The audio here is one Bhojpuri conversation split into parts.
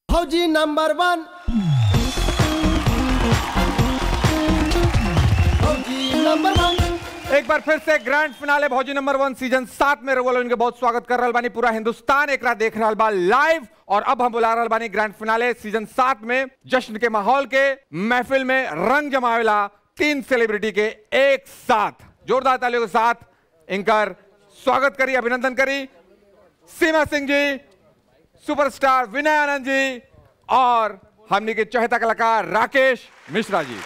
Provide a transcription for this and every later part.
फौजी नंबर वन फौजी नंबर वन एक बार फिर से grand finale Bhauji number one season सात में रवल इनके बहुत स्वागत कर रहा बानी पूरा हिंदुस्तान एक रात देख रहा बा लाइव और अब हम बुला रहा बानी ग्रैंड फिनाले सीजन सात में जश्न के माहौल के महफिल में रंग जमावेला तीन सेलिब्रिटी के एक साथ जोरदार तालियों के साथ इनकर स्वागत करी अभिनंदन करी सीमा सिंह जी सुपरस्टार विनय आनंद जी और हमने के चहेता कलाकार राकेश मिश्रा जी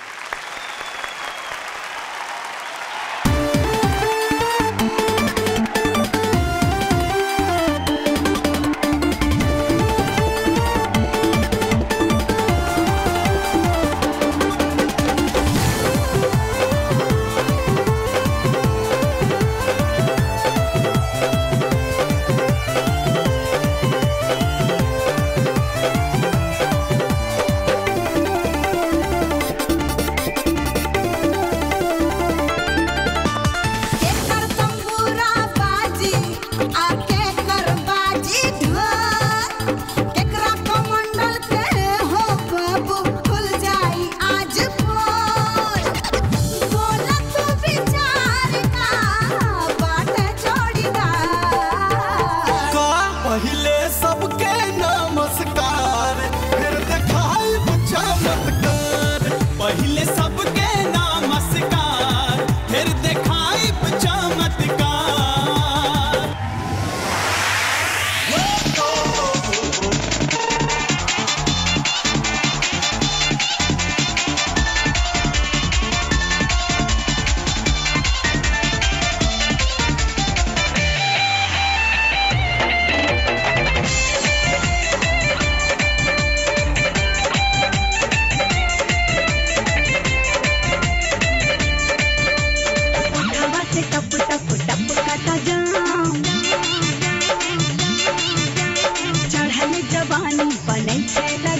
केकर तंबूरा बाजी आके कर बाजी ढोल केकरा कमंडल के हो बाबू खुल जाई आज पोल बोला तू विचार का बाट जोड़ीदार का पहिले सबके नमस्कार फिर दिखाई चमत्कार पहिले सबके नमस्कार फिर दिखाई चमत्कार हवा से टप टप टप काटा जाम चढ़ल जवानी बनै छै